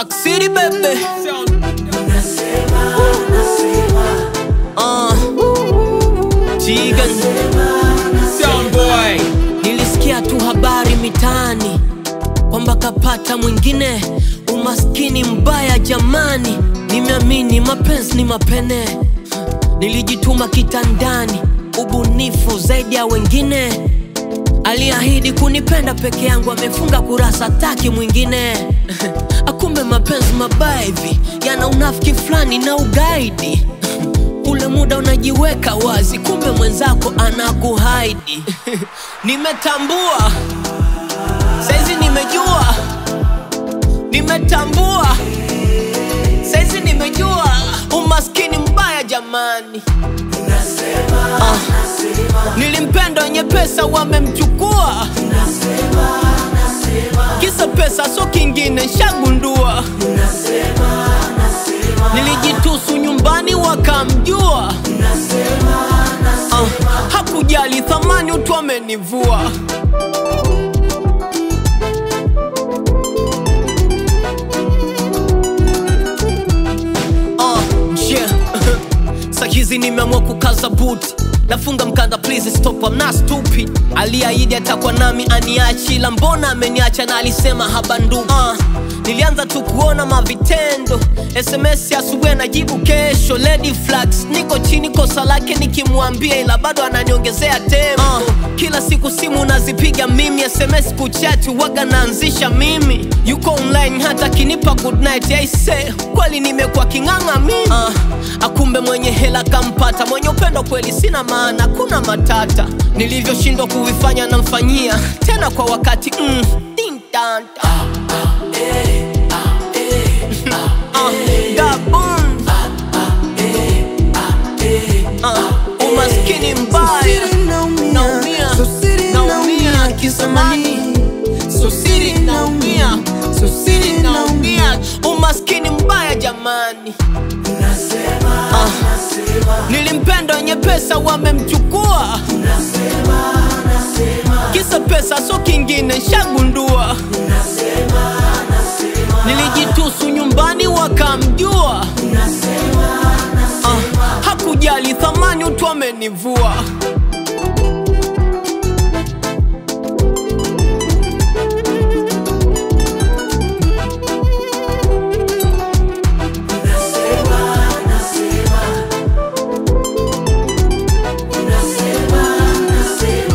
Park City baby. Uh, Jigan. Sound boy. Nilisikia tu habari mitaani kwamba kapata mwingine, umaskini mbaya jamani. Nimeamini mapenzi ni mapene, nilijituma kitandani, ubunifu zaidi ya wengine. Aliahidi kunipenda peke yangu, amefunga kurasa, taki mwingine. Akumbe mapenzi mabaya hivi yana unafiki fulani na ugaidi. Ule muda unajiweka wazi, kumbe mwenzako anakuhaidi. Nimetambua saizi, nimejua, nimetambua saizi, nimejua umaskini mbaya jamani. Ah, nilimpenda wenye pesa wamemchukua, kisa pesa so kingine, shagundua nilijitusu nyumbani wakamjua. Ah, hakujali thamani utu amenivua. Ah, yeah. Sahizi nimeamua kukaza buti nafunga mkanda please stop I'm not stupid aliahidi atakuwa nami aniachi ila mbona ameniacha na alisema habanduki uh, nilianza tu kuona mavitendo sms ya asubuhi anajibu kesho lady flags niko chini kosa lake nikimwambia ila bado ananiongezea tempo uh, kila siku simu nazipiga mimi sms kuchati waga naanzisha mimi yuko online hata kinipa good night aise kweli nimekuwa king'ang'a mimi uh, akumbe mwenye hela kampata mwenye upendo kweli sina maana kuna matata nilivyoshindwa kuvifanya namfanyia tena kwa wakati mm, dintanta Ah, gabon. Ah, umaskini mbaya naumia naumia kisamani sosiri naumia sosiri naumia umaskini mbaya jamani Ah, nilimpenda wenye pesa wamemchukua kisa pesa so kingine shagundua nilijitusu nyumbani wakamjua ah, hakujali thamani utu amenivua